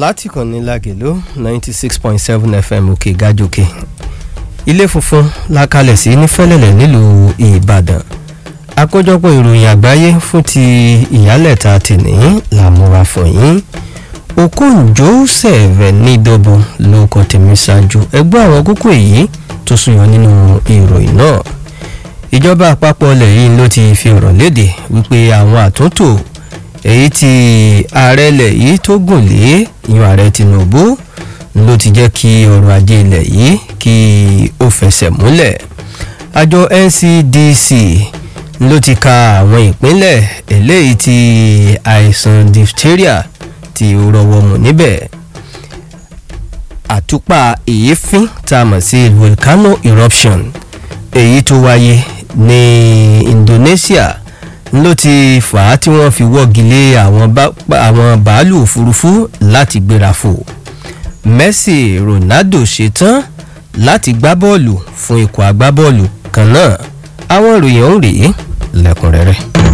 láti kàn ní lagelo ninety six point seven fm òkè gájòkè ilé funfun la kalẹ̀ sí ní fẹ́lẹ́lẹ̀ nílùú ìbàdàn àkójọpọ̀ ìròyìn àgbáyé fún ti ìyálẹ̀ta tìní làmúra fọ̀yín okon joseph nídọ́bù ló kọ́ tèmi ṣáájú ẹgbẹ́ àwọn kókó èyí tó súnyọ nínú ìròyìn náà ìjọba àpapọ̀ ilẹ̀ yìí ló ti fi ọ̀rọ̀ léde wípé àwọn àtúntò èyí tí ààrẹ ilẹ̀ yìí tó gùn lé ìyún ààrẹ tinubu ló ti jẹ́ kí ọrọ̀ ajé ilẹ̀ yìí kí ó fẹsẹ̀ múlẹ̀ àjọ ncdc ló ti ka àwọn ìpínlẹ̀ eléyìí tí àìsàn diphtheria tí ó rọwọ́ mú níbẹ̀ àtúpà èéfín tá a mọ̀ sí volcano eruption èyí tó wáyé ní indonesia ló ti fà á tí wọ́n fi wọ́gi lé àwọn bàálù òfurufú láti gbéra fò messi ronaldo ṣetán láti gbá bọ́ọ̀lù fún ikọ̀ agbábọ́ọ̀lù kan náà àwọn ìròyìn ọ̀hún rèé lẹ́kùnrẹ́rẹ́.